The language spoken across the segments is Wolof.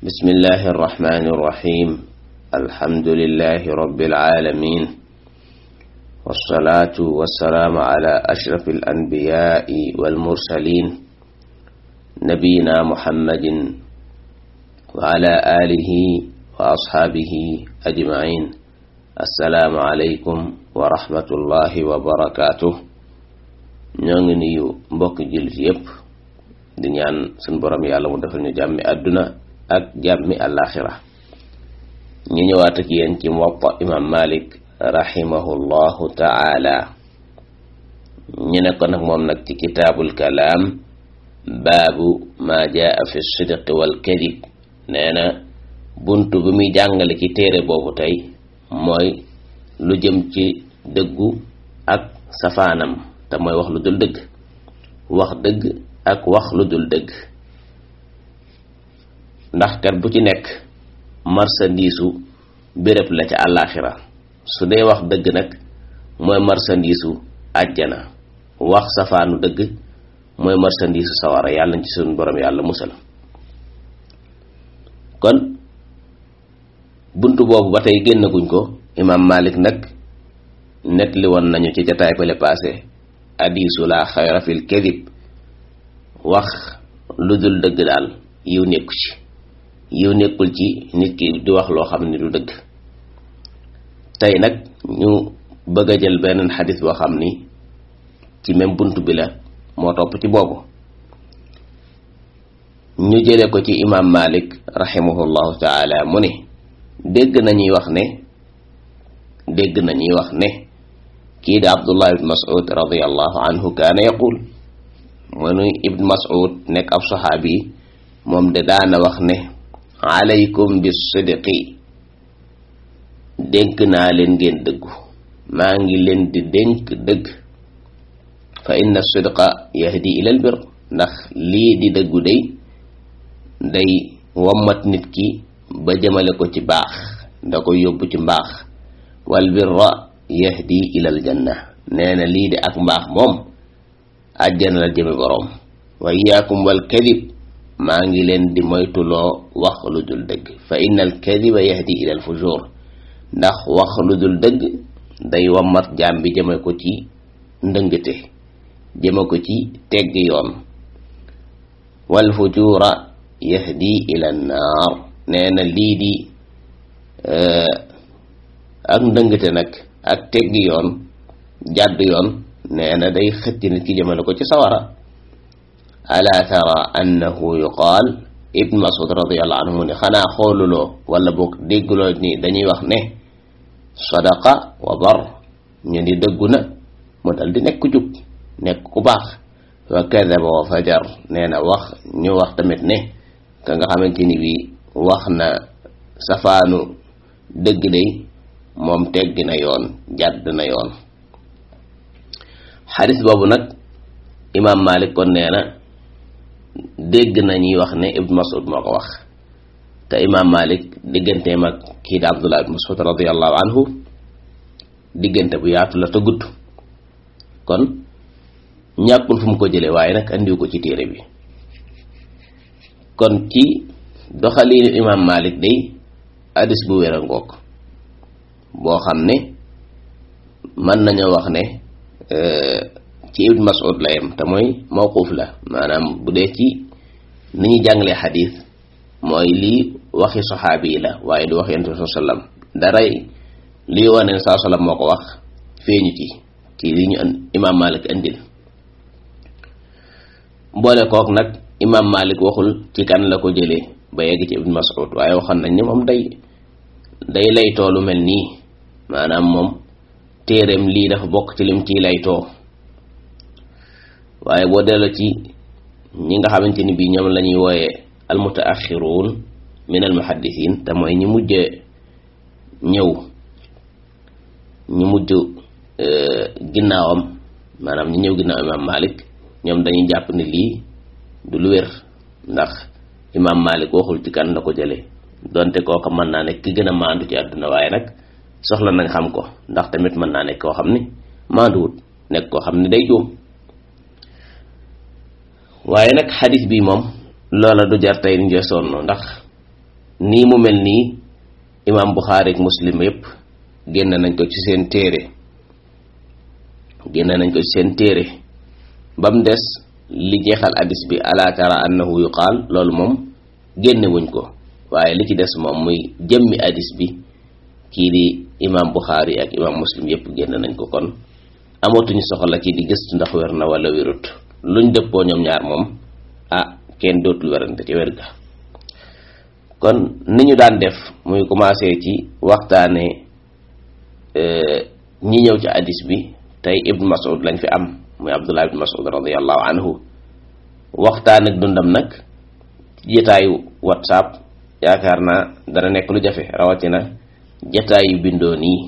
بسم الله الرحمن الرحيم الحمد لله رب العالمين والصلاة والسلام على أشرف الأنبياء والمرسلين نبينا محمد وعلى آله وأصحابه أجمعين السلام عليكم ورحمة الله وبركاته ñoo ngi nuyu mbokki jullit yépp di ñaan suñ borom yàlla mu defal ñu jàmmi àdduna ak jàmmi àllaaxira ñu ñëwaat ak yéen ci muwatta imam malik rahimahullahu taala ñu ne ko nag moom nag ci kitaabul kalaam baabu maa jaa fi sidqi wal kadib nee na bunt bi muy jàngale ci téere boobu tey mooy lu jëm ci dëggu ak safaanam te mooy wax lu dul dëgg wax dëgg ak wax lu dul dëgg ndax kat bu ci nekk marsandiisu béréb la ca àllaaxira su dee wax dëgg nag mooy marsandiisu àjjana wax safaanu dëgg mooy marsandiisu sawara yàlla ci suñu borom yàlla musal kon bunt boobu ba tey génnaguñ ko imaam Malik nag nettali woon nañu ci jataay bale paase hadiisu laa xayra fil kadib wax lu dul dëgg daal yiw nekku ci yiw nekkul ci nit ki di wax loo xam ne du dëgg tey nag ñu bëgg a jël beneen xadis boo xam ni ci même bunt bi la moo topp ci boobu ñu jële ko ci imaam Malik rahimahullahu taala mu ne dégg nañuy wax ne dégg nañuy wax ne kii di Abdullah ibn Mas'ud radiyallahu anhu kaana yaqul mënuy ibn Mas'ud nekk ab saxaabi moom de daana wax ne alaykum bis sidqi dénk naa leen ngeen dëggu maa ngi leen di dénk dëgg fa inna sidqa yahdi ilal bir ndax lii di dëggu day day wommat nit ki ba jëmale ko ci baax da ko yóbbu ci mbaax wal birra yahdi ilal janna nee na lii di ak mbaax moom àjjana la jëme boroom wa iyaakum wal kadib maa ngi leen di moytuloo wax lu dul dëgg fa inna al kadiba yahdi ila al fujur ndax wax lu dul dëgg day wammat jaam bi jëme ko ci ndëngte jëme ko ci tegg yoon wal fujura yahdi ila an naar nee na lii di ak ndëngte nag ak tegg yoon jàdd yoon nee na day xëcc nit ki jëmale ko ci sawara ala tara annahu yuqaal ibn masud radiallahu anhu mu ne xanaa xooluloo wala boog dégguloo ni dañuy wax ne sadaqa wa bar ñu di dëggu na mu dal di nekk jub nekk ku baax wa kadaba wa fajar nee na wax ñu wax tamit ne ka nga xamante ni bi wax na safaanu dëgg day moom tegg na yoon jàdd na yoon xadis boobu nag imaam Malik kon nee na dégg nañuy wax ne Ibn Mas'ud moo ko wax te imaam Malik digganteem ak kii di Abdullah ibn Mas'ud radiyallahu anhu diggante bu yaatu la te gudd kon ñàkkul fu mu ko jëlee waaye nag andiw ko ci téere bi kon ci doxaliinu imaam Malik day hadis bu wér a ngoog boo xam ne mën nañoo wax ne ci ibn Mas'ud la yem te mooy mawquuf la maanaam bu dee ci ni ñuy jàngalee xadiis mooy lii waxi saxaabi yi la waaye du wax yonent bi sallam daray lii wane ne saa sallam moo ko wax feeñu ci ci li ñu imaam Malik indil boole kook nag imaam Malik waxul ci kan la ko jëlee ba yegg ci ibn Mas'ud waaye waxoon nañ ni moom day day lay toolu mel nii maanaam moom téereem lii dafa bokk ci lim ciy laytoo waaye boo delloo ci ñi nga xamante ni bii ñoom la ñuy wooyee almutaaxiruun min almuhaddisiin te mooy ñi mujj ñëw ñi mujj ginnaawam maanaam ñi ñëw ginnaaw imaam Malik ñoom dañuy jàpp ne lii du lu wér ndax imaam Malik waxul ci kan la ko jëlee donte kooka mën naa nekk ki gën a maandu ci àdduna waaye nag soxla nañ xam ko ndax tamit mën naa nekk koo xam ni maanduwut nekk koo xam ni day juum waaye nag xadis bi moom loola du jar tey ñu sonn ndax nii mu mel nii imaam Buxaari ak Muslim yépp génn nañ ko ci seen téere génn nañ ko ci seen téere ba mu des li jeexal hadis bi ala tara annahu yuqaal loolu moom génne wuñ ko waaye li ci des moom muy jëmmi hadis bi kii di imaam Buxaari ak imaam Muslim yépp génn nañ ko kon amatuñu soxla ci di gëstu ndax wér na wala wérut luñ dëppoo ñoom ñaar moom ah kenn dootul werante ci wér ga kon ni ñu daan def muy commencé ci waxtaane ñi ñëw ci hadis bi tey ibn Mas'ud lañ fi am muy Abdullah ibn Mas'ud radiyallahu anhu waxtaan ak dundam nag ci jotaayu whatsapp yaakaar naa dana nekk lu jafe rawatina jotaayu bindoo nii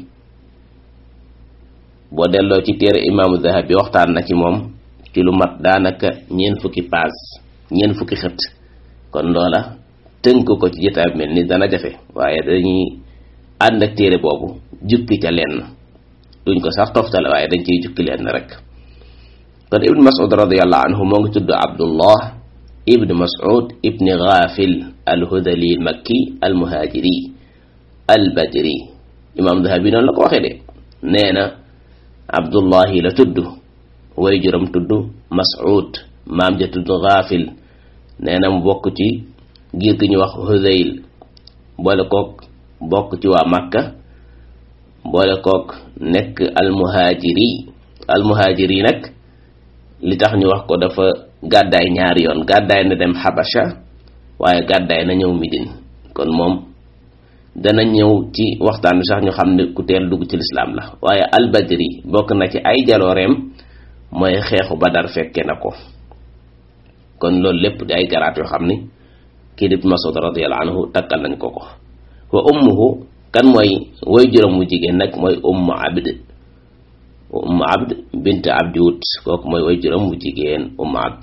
boo delloo ci téere imaamu Zahabi waxtaan na ci moom ci lu mat daanaka ñeent fukki paas ñeent fukki xët kon loola tënk ko ci jotaay bi mel ni dana jafe waaye dañuy ànd ak téere boobu jukki ca lenn duñ ko sax toftale waaye dañ ciy jukki lenn rek kon ibn mas'ud radiallahu anhu moo ngi tudd abdullah ibn mas'ud ibn ghafil alhudali makki almuhajiri albadri imam dahabi noonu la ko waxee de nee na abdullahi la tudd way juram tudd mas'ud maam ja tudd ghafil nee na mu bokk ci giir gi ñu wax hudayl boole kook bokk ci waa makka boole kook nekk almuhajiri almuhajiri nag li tax ñu wax ko dafa gàddaay ñaari yoon gàddaay na dem xabasha waaye gàddaay na ñëw midin kon moom dana ñëw ci waxtaan bi sax ñu xam ne ku teel dugg ci lislaam la waaye albadri bokk na ci ay jalooreem mooy xeexu badar fekke na ko kon loolu lépp di ay garaat yoo xam ni kii di Mas'ud radiyallahu anhu takkal nañ ko ko wa ummuhu kan mooy way juróom mu jigéen nag mooy ummu abd ummu abd bint abdi wut kooku mooy way juróom mu jigéen ummu abd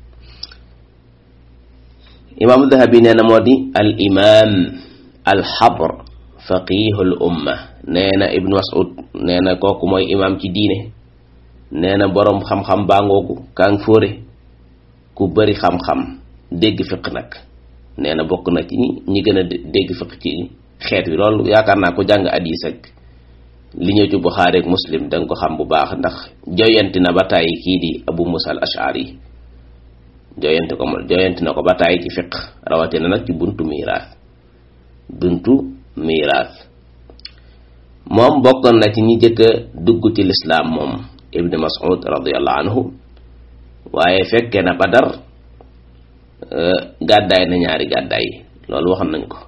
imaamu dahabi nee na moo di al imam al xabr faqihul umma nee na ibnu mas'ud nee na kooku mooy imam ci diine nee na boroom xam-xam baangoogu kaang fóore ku bari xam-xam dégg fiq nag nee na bokk na ci ñi gën a dégg fiq ci xeet wi loolu yaakaar naa ko jàng hadiis ak li ñëw ci Buxaari ak Muslim danga ko xam bu baax ndax joyanti na ba tàyyi kii di Abu Musa al Ash'ari joyanti ko joyanti na ko ba tàyyi ci fiq rawatina nag ci buntu miiraas buntu miiraas moom bokkoon na ci ñi jëkk a dugg ci lislaam moom Ibn Mas'ud radiyallahu anhu waaye fekke na Badar gàddaay na ñaari gàddaay loolu waxoon nañ ko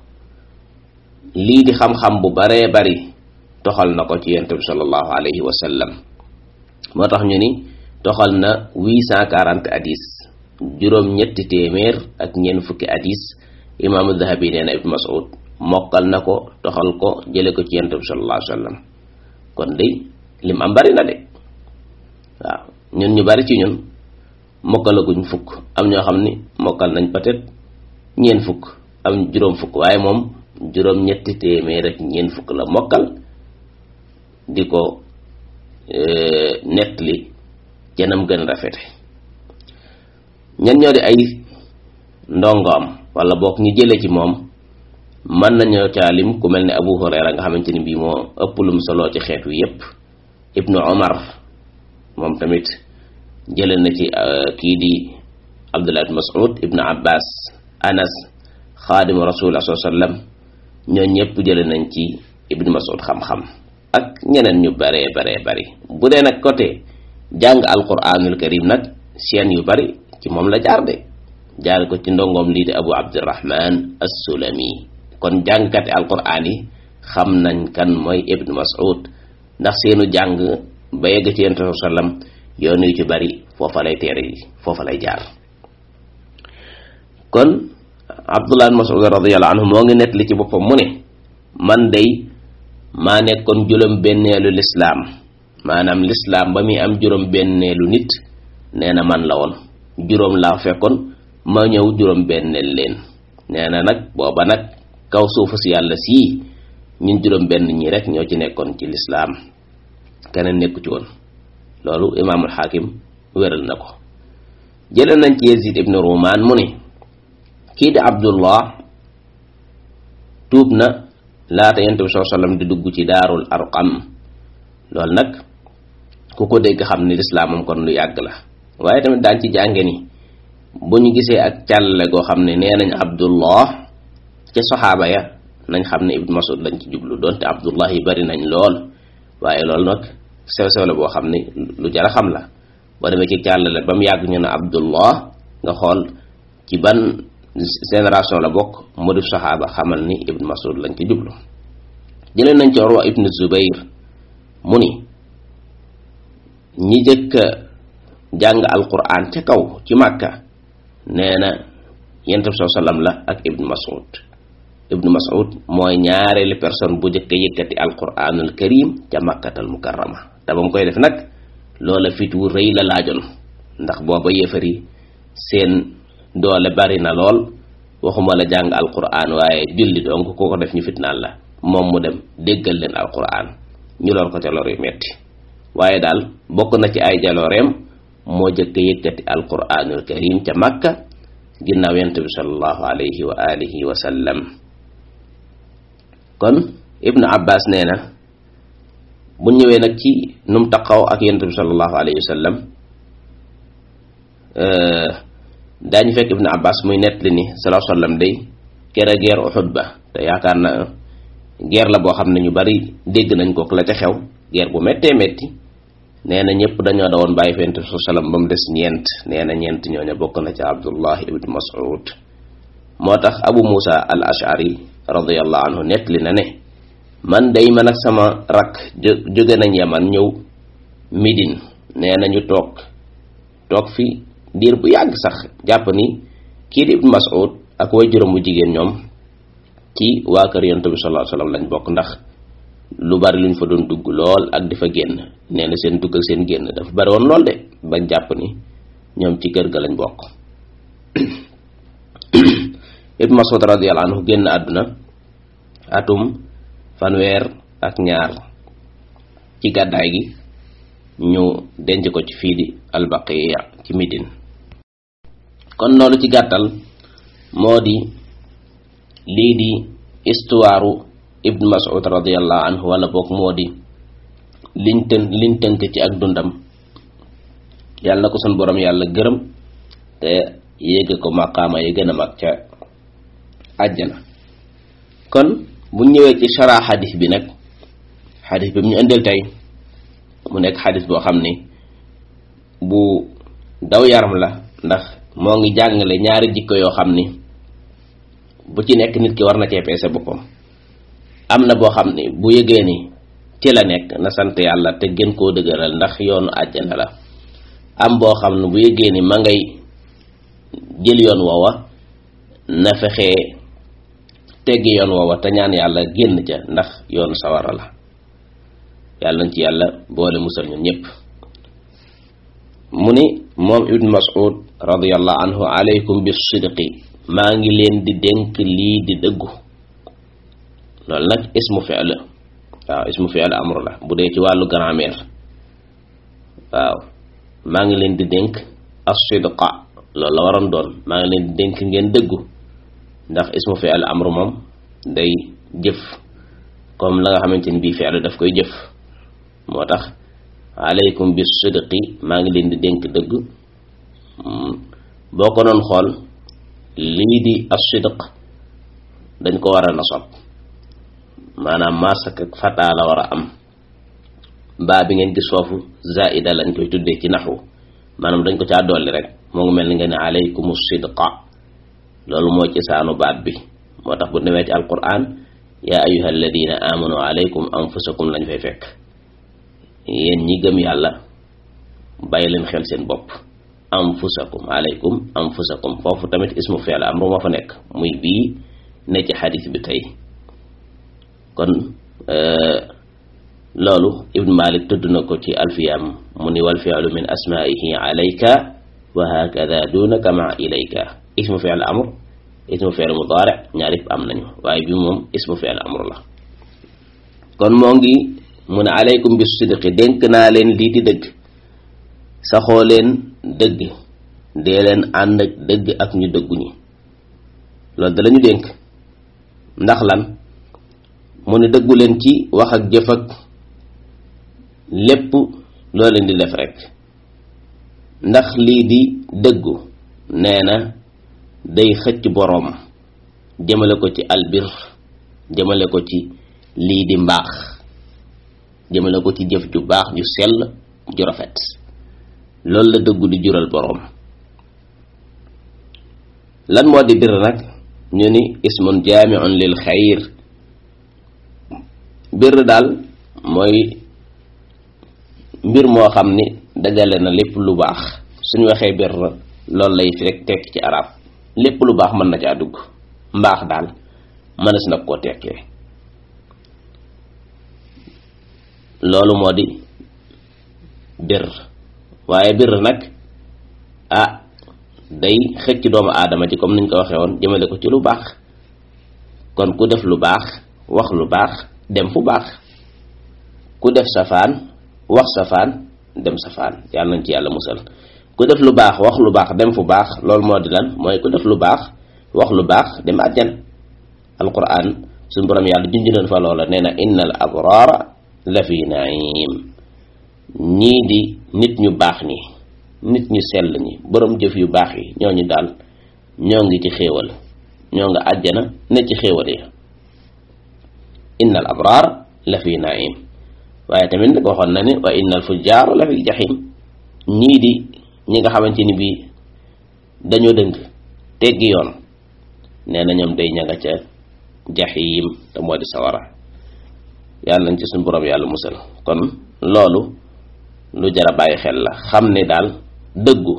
lii di xam-xam bu baree bari toxal na ko ci yonent bi sallallahu alayhi wa sallam moo tax ñu ni toxal na 840 hadis juróom ñetti téeméer ak ñeent fukki hadis imaamu Dahabi nee na Ibn Mas'ud mokkal na ko toxal ko jële ko ci yonent bi sallallahu alayhi wa sallam kon day lim am bari na de waaw ñun ñu bari ci ñun mokkalaguñ fukk am ñoo xam ni mokkal nañ peut-être ñeent fukk am juróom fukk waaye moom juróom ñetti téeméer ak ñeent fukk la mokkal di ko nettali janam gën rafete ñan ñoo di ay ndongoom wala boog ñu jële ci moom mën nañoo caalim ku mel ne Abu Hurayra nga xamante ni bii moo ëpp lum solo ci xeet wi yépp Ibnu Omar moom tamit jële na ci kii di Abdullah ibn Mas'ud Ibnu Abbas Anas xaadimu rasulullah sallallahu alayhi wasallam ñoo ñëpp jële nañ ci Ibnu Mas'ud xam-xam ak ñeneen ñu baree baree bari bu dee nag côté jàng alquranul karim nag seen yu bari ci moom la jaar de jaar ko ci ndongoom lii di Abu Abdurrahman as-Sulami kon jàngkati alquran yi xam nañ kan mooy Ibnu Mas'ud ndax seenu jàng ba yegg ci yonent sallam yoon yu ci bari foofa lay teere yi foofa lay jaar kon Abdullah ibn Mas'ud radiyallahu anhu moo ngi nettali ci boppam mu ne man day maa nekkoon juróom benneelu lislaam maanaam lislaam ba muy am juróom benneelu nit nee na man la woon juróom laa fekkoon ma ñëw juróom benneel leen nee na nag booba nag kaw suufu si yàlla sii ñun juróom benn ñi rek ñoo ci nekkoon ci lislaam keneen nekku ci woon loolu imaamul xaakim wéral na ko jële nañ ci Yazid ibnu Rumaan mu ne kii di Abdullah tuub na laata yonent bi sallallahu alayhi wasallam di dugg ci daarul arqam loolu nag ku ko dégg xam ni lislaam moom kon lu yàgg la waaye tamit daan ci jànge ni bu ñu gisee ak càllale goo xam ne nee nañ abdullah ca saxaaba ya nañ xam ne ibnu masud lañ ci jublu doonte abdullah yi bari nañ lool waaye loolu nag sew sew la boo xam ni lu jar a xam la boo demee ci càllale ba mu yàgg ñu ne abdullah nga xool ci ban génération la bokk mu di saxaaba xamal ni ibnu masud lañ ci jublu jëlee nañ ci Urwa ibnu Zubayr mu ni ñi jëkk jàng alquran ca kaw ci màkka nee na yonent bi sallam la ak ibnu mas'ud ibnu mas'ud mooy ñaareelu personne bu jëkk yëkkati alquranul karim ca màkkatal mukarrama te ba mu koy def nag loola fit wu rëy la laajoon ndax booba yéefari seen doole bari na lool waxuma la jàng alquran waaye julli donc ku ko def ñu fitnaal la moom mu dem déggal leen alquran ñu lor ko ca lor yu metti waaye daal bokk na ci ay jalooreem moo jëkk yëkkati alquranul karim ca makka ginnaaw yonent bi sallallahu alayhi wa alihi wa sallam kon ibnu abbas nee na bu ñëwee nag ci num taqaw ak yonent bi sallallahu alayhi wa sallam daañu fekk ibnu abbas muy nettali ni sallallahu alayhi wa sallam day kere guerre Uhud ba te yaakaar na guerre la boo xam ne ñu bari dégg nañ ko la ca xew guerre bu méttee métti nee na ñëpp dañoo dawoon bàyyi fent su salam ba mu des ñeent nee na ñeent ñooñu bokk na ci abdullah ibn mas'ud moo tax abu musa al ashari radiallahu anhu nettali na ne man day man ak sama rak jóge nañ yaman ñëw midin nee na ñu toog toog fi diir bu yàgg sax jàpp ni kii di ibn mas'ud ak way juróom bu jigéen ñoom ci waa kër yonent bi sallallahu alayhi wasallam lañ bokk ndax lu bari luñ fa doon dugg lool ak di fa génn nee na seen dugg ak seen génn dafa bari woon lool de bañ jàpp ni ñoom ci kër ga lañ bokk ibn Mas'ud radiyallahu anhu génn àdduna atum fanweer ak ñaar ci gàddaay gi ñu denc ko ci fii di albaqiya ci Médine kon loolu ci gàttal moo di lii di histoire ibn Mas'ud radiyallahu anhu wala boog moo di liñ tën liñ tënk ci ak dundam yàlla na ko sun borom yàlla gërëm te yéege ko maqaama yi gën a mag ca àjjana kon bu ñëwee ci shara xadis bi nag xadis bi mu ñu indil tey mu nekk xadis boo xam ni bu daw yaram la ndax moo ngi jàngale ñaari jikko yoo xam ni bu ci nekk nit ki war na cee peese boppam am na boo xam ni bu yëgee ni ci la nekk na sant yàlla te gën koo dëgëral ndax yoonu àjjana la am boo xam ne bu yëgee ni ma ngay jël yoon woowa na fexee teggi yoon woowa te ñaan yàlla génn ca ndax yoonu sawara la yàlla nañ ci yàlla boole musal ñun ñépp mu ni moom ibn mas'ud radiyallahu anhu alaykum bis sidqi maa ngi leen di dénk lii di dëggu loolu nag ismu fi'l waaw ismu fi'l amru la bu dee ci wàllu grammaire waaw maa ngi leen di dénk as-sidqa loolu la waroon doon maa ngi leen di dénk ngeen dëggu ndax ismu fi'l amru moom day jëf comme la nga xamante ni bii fi'l daf koy jëf moo tax alaykum bis sidqi maa ngi leen di dénk dëgg boo ko doon xool lii di as-sidq dañ ko war a nasab maanaam masak ak fataa la war a am baa bi ngeen gis foofu zaida lañ koy tuddee ci naxwu maanaam dañ ko caa dolli rek moo ngi mel ni nga ne alaykum sidqa loolu mooy ci saanu baat bi moo tax bu demee ci alquran yaa ayuha alladina amanu alaykum anfusakum lañ fay fekk yéen ñi gëm yàlla bàyyi leen xel seen bopp anfusakum alaykum anfusakum foofu tamit ismu fi'l amru moo fa nekk muy bii ne ci xadis bi tey kon loolu ibn malik tudd na ko ci alfiyam mu ni wal fi'lu min asma'ihi alayka wa hakada dunaka ma ilayka ismu fi'l amr ismu fi'l mudari ñaar yëpp am nañu waaye bi moom ismu fi'l amr la kon moo ngi mu ne alaykum bis sidqi dénk naa leen lii di dëgg saxoo leen dëgg dee leen ànd ak dëgg ak ñu dëggu ñi loolu da lañu dénk ndax lan mu ne dëggu leen ci wax ak jëf ak lépp loo leen di def rek ndax lii di dëggu nee na day xëcc boroom jëmale ko ci albir jëmale ko ci lii di mbaax jëmale ko ci jëf ju baax ju sell ju rafet loolu la dëggu di jural boroom lan moo di bir nag ñu ni ismun jaamiun lil xayr bir daal mooy mbir moo xam ni dajale na lépp lu baax suñu waxee bir loolu lay fi rek tekk ci arab lépp lu baax mën na caa dugg mbaax daal mënees na koo tekkee loolu moo di bir waaye bir nag ah day xëcc doomu aadama ci comme niñ ko waxee woon jëmale ko ci lu baax kon ku def lu baax wax lu baax dem fu baax ku def safaan wax safaan dem safaan yàlla nañ ci yàlla musal ku def lu baax wax lu baax dem fu baax loolu moo di lan mooy ku def lu baax wax lu baax dem àjjan alquran suñu borom yàlla junj nañ fa loola nee na innal abraara la fi naim ñii di nit ñu baax ñi nit ñu sell ñi borom jëf yu baax yi ñooñu daal ñoo ngi ci xéewal ñoo nga àjjana ne ci xéewal yi innal abraar la fi naim waaye tamit nag waxoon na ne wa innal fujjaar la fi jaxim ñii di ñi nga xamante ni bii dañoo dëng teggi yoon nee na ñoom day ña nga ca jaxim te moo di sawara yàlla nañ ci suñu borom yàlla musal kon loolu lu jara bàyyi xel la xam ne daal dëggu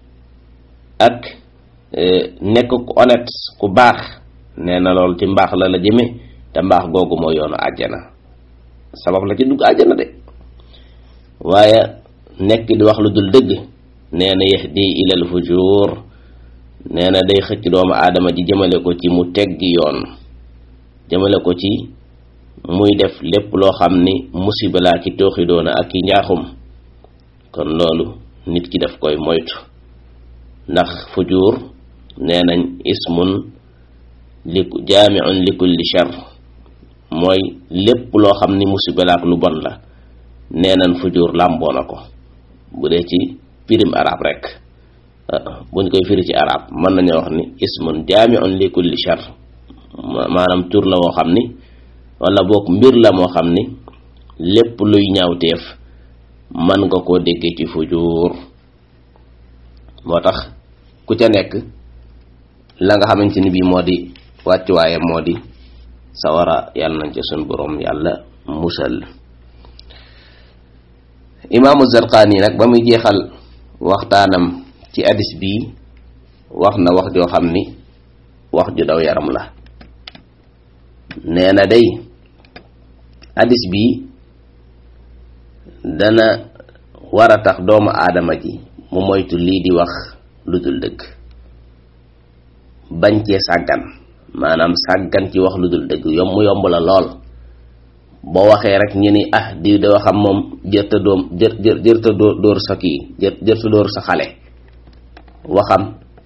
ak nekk ku honnête ku baax nee na loolu ci mbaax la la jëme te mbaax googu moo yoonu àjjana sabab la ci dugg àjjana de waaye nekk di wax lu dul dëgg nee na yahdi ilal fujur nee na day xëcc doomu aadama ji jëmale ko ci mu teggi yoon jëmale ko ci muy def lépp loo xam ni musiba laa ki tooxi doona ak ki njaaxum kon loolu nit ki daf koy moytu ndax fujur nee nañ ismun li jaamiun li kulli shar mooy lépp loo xam ni musiba la ak lu bon la nee nañ fujur làmboo na ko bu dee ci pirim arab rek buñ koy firi ci arab mën nañu wax ni ismun jaamiun li kulli shar maanaam tur la woo xam ni wala boog mbir la moo xam ni lépp luy ñaawteef man nga koo déggee ci fujur moo tax ku ca nekk la nga xamante ni bii moo di wàccuwaaye moo di sawara yàlla nañ ca sun borom yàlla musal imaamu Zarqaani nag ba muy jeexal waxtaanam ci hadis bii wax na wax joo xam ni wax ju daw yaram la nee na day hadis bii dana war a tax doomu aadama ji mu moytu lii di wax lu dul dëgg bañ cee sàggan maanaam sàggan ci wax lu dul dëgg yomb mu yomb la lool boo waxee rek ñu ni ah di da waxam moom jërta doom jër jër jërta dóor sa kii jër jërta dóor sa xale waxam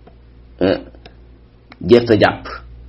jërta jàpp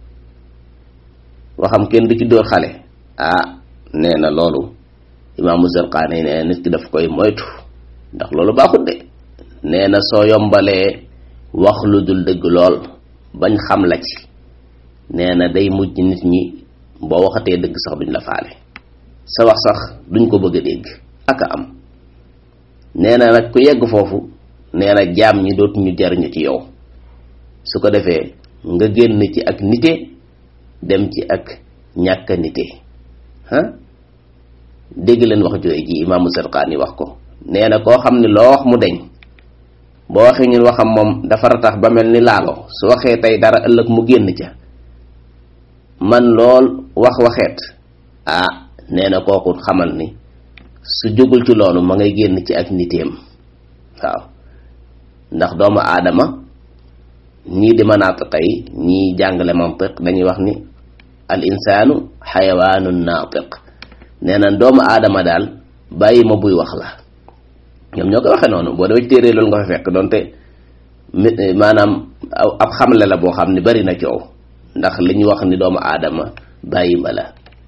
waxam kenn du ci dóor xale ah nee na loolu imaamu Zarqaani nee nit ki daf koy moytu ndax loolu baaxut de nee na soo yombalee wax lu dul dëgg lool bañ xam la ci nee na day mujj nit ñi boo waxatee dëgg sax duñ la faale sa wax sax duñ ko bëgg a dégg ak a am nee na nag ku yegg foofu nee na jaam ñi dootuñu jariñu ci yow su ko defee nga génn ci ak nite dem ci ak ñàkk a nite ah dégg leen wax jooy ji imaamu Zarqaani wax ko nee na koo xam ne loo wax mu deñ boo waxee ñun waxam moom dafa ratax ba mel ni laalo su waxee tey dara ëllëg mu génn ca man lool wax waxeet ah nee na kooku xamal ni su jógul ci loolu ma ngay génn ci ak niteem waaw ndax doomu aadama ñii di manaatiq yi ñii jàngale mantiq dañuy wax ni al insaanu xayawaanun naatiq nee na doomu aadama daal bàyyi ma buy wax la ñoom ñoo koy waxee noonu boo demee téere loolu nga fa fekk donte maanaam ab xamle la boo xam ne bari na coow ndax li ñu wax ni doomu aadama bàyyi ma la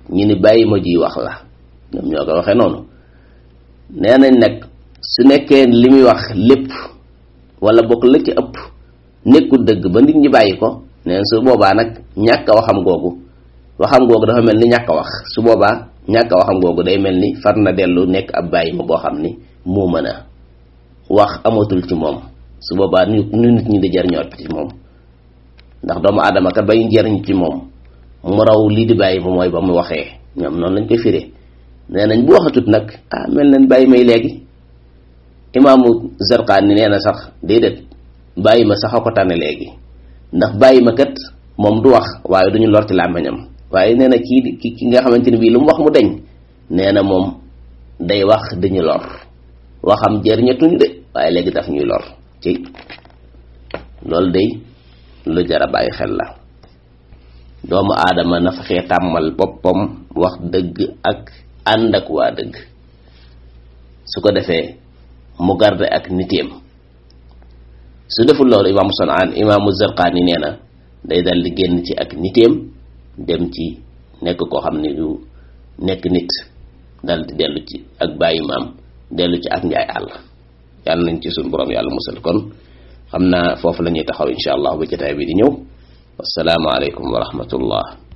ñi ni bàyyi ma ji wax la ñoom ñoo ko waxee noonu nee nañ nag su nekkee li muy wax lépp wala bokk la ci ëpp nekkul dëgg ba nit ñi bàyyi ko neen su boobaa nag ñàkk a waxam googu waxam googu dafa mel ni ñàkk a wax su boobaa ñàkk a waxam googu day mel ni far na dellu nekk ab bàyyi ma boo xam ni moo mën a wax amatul ci moom su boobaa nu nu nit ñi di jariñoot ci moom ndax doomu aadama kat bay jariñ ci moom mu raw lii di bàyyi ma mooy ba mu waxee ñoom noonu lañ koy firee nee nañ bu waxatut nag ah mel nañ bàyyi may léegi imaamu Zarqaani nee na sax déedéet bàyyi ma sax a ko tànne léegi ndax bàyyi ma kat moom du wax waaye duñu lor ci làmmiñam waaye nee na kii ki ki nga xamante ni bii lu mu wax mu deñ nee na moom day wax dañu lor waxam jëriñatuñu de waaye léegi daf ñuy lor ci loolu day lu jar a bàyyi xel la doomu aadama na fexee tàmmal boppam wax dëgg ak ànd ak waa dëgg su ko defee mu garde ak niteem su deful loolu imaamu Sanaan imaamu Zarqaani nee na day dal di génn ci ak niteem dem ci nekk koo xam ne du nekk nit dal di dellu ci ak bàyyi maam dellu ci ak njaay àll yàlla nañ ci suñu borom yàlla musal kon xam naa foofu la ñuy taxaw insha allah ba jotaay bi di ñëw wassalaamu aleykum wa rahmatullah